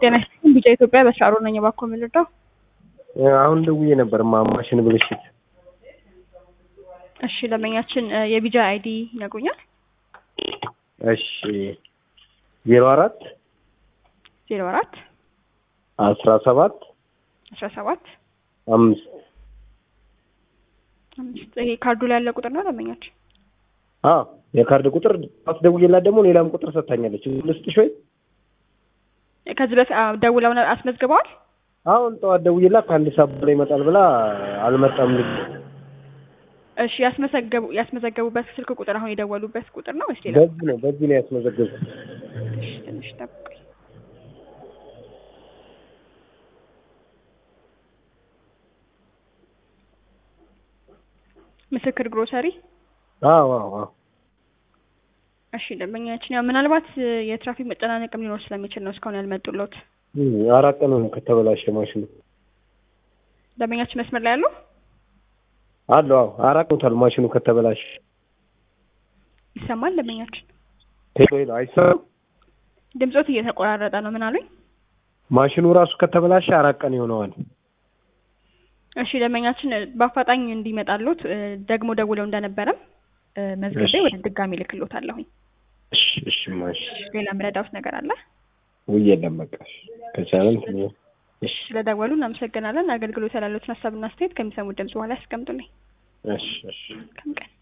ጤና ይስጥልኝ ቢጫ ኢትዮጵያ በስራሮ ነኝ። እባክዎ ምን ልርዳው? አሁን ደውዬ ነበር ማ ማሽን ብልሽት። እሺ ደንበኛችን የቢጃ አይዲ ይነግሩኛል? እሺ ዜሮ አራት ዜሮ አራት አስራ ሰባት አስራ ሰባት አምስት አምስት ይሄ ካርዱ ላይ ያለ ቁጥር ነው ደንበኛችን? አዎ የካርድ ቁጥር አስደውዬላት ደግሞ ሌላም ቁጥር ሰጥታኛለች። ልስጥሽ ወይ? ከዚህ በፊት አዎ፣ ደውለው ነው አስመዝግበዋል? አሁን ጠዋት ደውዬላት ከአንድ ሰዓት በላይ ይመጣል ብላ አልመጣም ልጅ እሺ ያስመዘገቡ ያስመዘገቡበት ስልክ ቁጥር አሁን የደወሉበት ቁጥር ነው ወይስ ሌላ? በዚህ ነው በዚህ ነው ያስመዘገብኩት። እሺ ትንሽ ጠብቁኝ። ምስክር ግሮሰሪ አዎ አዎ አዎ እሺ ደንበኛችን ያው ምናልባት የትራፊክ መጨናነቅም ሊኖር ስለሚችል ነው እስካሁን ያልመጡለት። እም፣ አራት ቀን ሆነ ከተበላሸ ማሽኑ ደንበኛችን መስመር ላይ ያሉ አለው። አዎ አራት ቀን ማሽኑ ከተበላሸ። ይሰማል ደንበኛችን? ሄሎ ሄሎ፣ አይሰማም? ድምጾት እየተቆራረጠ ነው። ምን አሉኝ? ማሽኑ ራሱ ከተበላሸ አራት ቀን ይሆነዋል። እሺ ደንበኛችን በአፋጣኝ እንዲመጣሉት እ፣ ደግሞ ደውለው እንደነበረም እ፣ መዝግቤ እሺ። ወደ ድጋሚ ልክሎታለሁኝ። እሺ እሺ፣ ማሽ ሌላ ምረዳውት ነገር አለ? ውይ የለም በቃ እሺ። ከቻለን እሺ ስለደወሉ እናመሰግናለን። አገልግሎት ያላሉትን ሀሳብና አስተያየት ከሚሰሙት ድምጽ በኋላ ያስቀምጡልኝ። እሺ እሺ ከም ቀን